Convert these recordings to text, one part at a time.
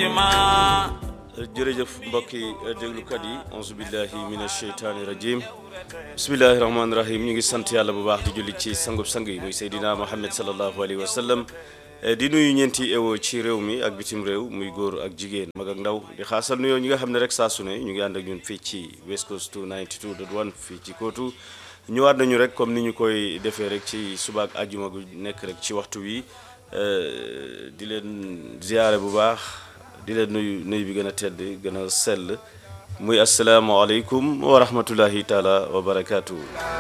fatima jërëjëf mbokki déglukat yi auzu billahi mina sheytaani rajim bismillahi rahmaani rahim ñu ngi sant yàlla bu baax di julli ci sangub sang yi muy Seydina Muhammad sallallahu alayhi wa sallam di nuyu ñeenti ewo ci réew mi ak bitim réew muy góor ak jigéen mag ak ndaw di xaasal nuyoo ñi nga xam ne rek saa su ne ñu ngi ànd ak ñun fii ci West Coast 92.1 fii ci kootu ñëwaat nañu rek comme ni ñu koy defee rek ci suba ak àjjuma gu nekk rek ci waxtu wi di leen ziyaare bu baax di leen nuyu nuyu bi gën a tedd gën a sell muy asalaamaaleykum wa rahmatullahi taala wa barakaatu.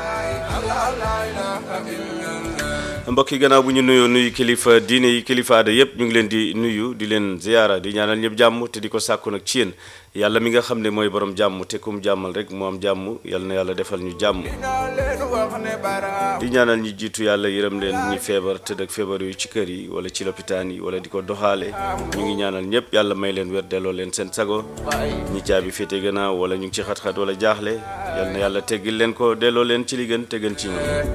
mbokk yi gannaaw bu ñu nuyoo nuyu kilifa diine yi kilifa aada yëpp ñu ngi leen di nuyu di leen ziyaara di ñaanal ñëpp jàmm te di ko sàkku nag ci yéen yàlla mi nga xam ne mooy borom jàmm te kum jàmmal rek mu am jàmm yàlla na yàlla defal ñu jàmm di ñaanal ñi jiitu yàlla yërëm leen ñi feebar tëdd ak feebar yooyu ci kër yi wala ci lopitaan yi wala di ko doxaale ñu ngi ñaanal ñëpp yàlla may leen wér delloo leen seen sago ñi caabi féete gannaaw wala ñu ngi ci xat-xat wala jaaxle yàlla na yàlla teggil leen ko delloo leen ci li gën te gën ci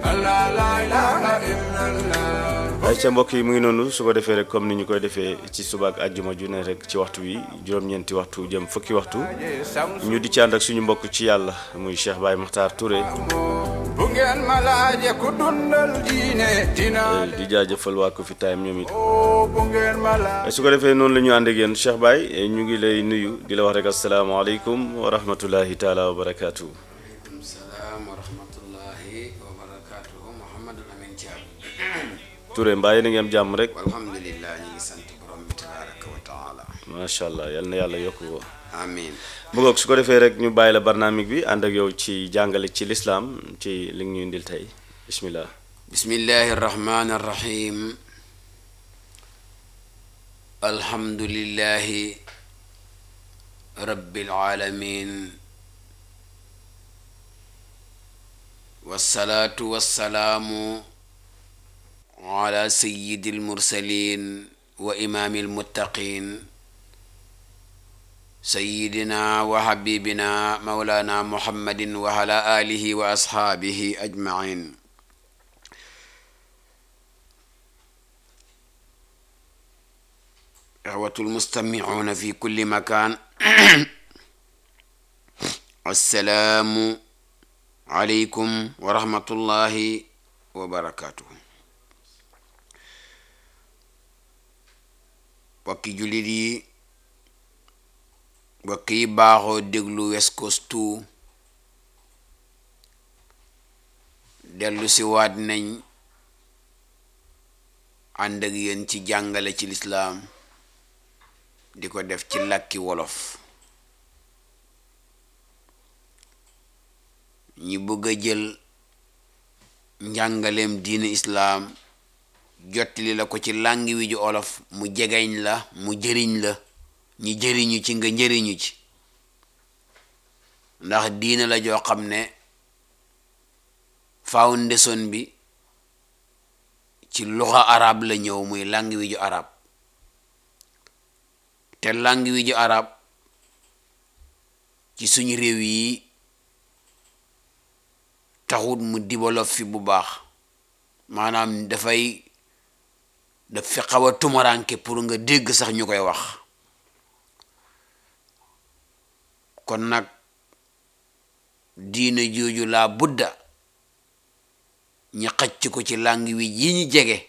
ñoom ay ca mbokk yi mu ngi noonu su ko defee rek comme ni ñu koy defee ci suba ak àjjuma ju ne rek ci waxtu wi juróom-ñeenti waxtu jëm fukki waxtu ñu di ci ànd ak suñu mbokk ci yàlla muy Cheikh Baye Makhtar Touré bu ngeen ma laaje ku dundal diine dina di jaajëfal waa ko fi time ñoom it bu ngeen ma laaje su ko defee noonu la ñu ànd ak yéen Cheikh Baye ñu ngi lay nuyu di la wax rek asalaamaaleykum wa rahmatullahi taala wa barakaatu. aleykum salaam wa rahmatullahi wa barakatuhu Mouhamadul Amin Thiam Touré mbaa yéen a ngi am jàmm rek alhamdulillah ñu ngi sant borom bi tabaraka wa taala macha allah yal na yàlla yokk ko. amin bu ngoog su ko defee rek ñu bàyyi la barnaamig bi ànd ak yow ci jàngale ci lislaam ci li ñu indil tey bismillah bismillahi arrahmani arrahim alhamdulillahi rabbil alamin wasalaatu wasalaamu ala sayyidi almursalin wa imaami almuttaqin sayyidina wa habibina mawlana muhammadin wa ala alihi wa ashaabihi ajmain ixwatu almustamicuuna fi kulli makaan assalaamu aleykum wa rahmatullahi wa barakatuhu bokki jullit yi bokk yi baaxoo déglu West Coast 2 dellu si waat nañ ànd ak yéen ci jàngale ci lislaam di ko def ci làkki wolof ñi bëgg a jël njàngaleem diine islaam jottali la ko ci làngi wi ju olof mu jegeñ la mu jëriñ la ñi jëriñu ci nga njëriñu ci ndax diine la joo xam ne foundation bi ci luxa arab la ñëw muy langue wi ju arab te langue wi ju arab ci suñu réew yi taxut mu développe fi bu baax maanaam dafay daf fi xaw a tumaranke pour nga dégg sax ñu koy wax kon nag diina jooju laa budda ñi xacc ko ci langue wi yi ñu jege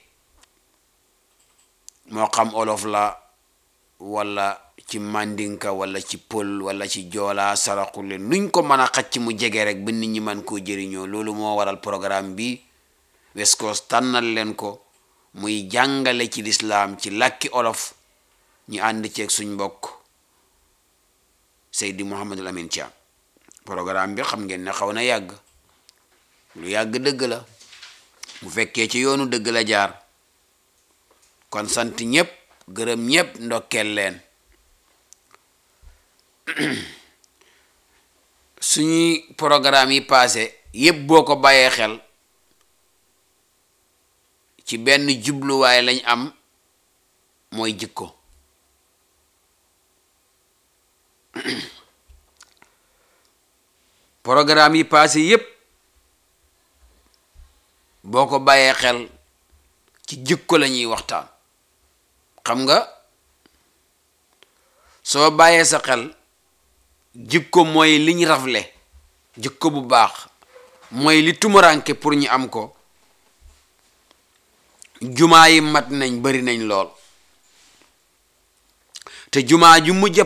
moo xam olof la wala ci mandinka wala ci pël wala ci joola saraxule nuñ ko mën a xacc mu jege rek ba nit ñi man koo jëriñoo loolu moo waral programme bi West Coast tànnal leen ko muy jàngale ci lislaam ci làkki olof ñu ànd ceeg suñ mbokk Seydi Mouhamadul Amin Thiam programme bi xam ngeen ne xaw na yàgg lu yàgg dëgg la bu fekkee ci yoonu dëgg la jaar kon sant ñépp gërëm ñépp ndokkeel leen suñuy programme yi passé yépp boo ko bàyyee xel ci benn jubluwaay lañ am mooy jikko programme yi passé yépp boo ko bàyyee xel ci jikko la ñuy waxtaan xam nga soo bàyyee sa xel jikko mooy liñ rafle jikko bu baax mooy li tumuranke pour ñu am ko jumaa yi mat nañ bari nañ lool te jumaa ju mujj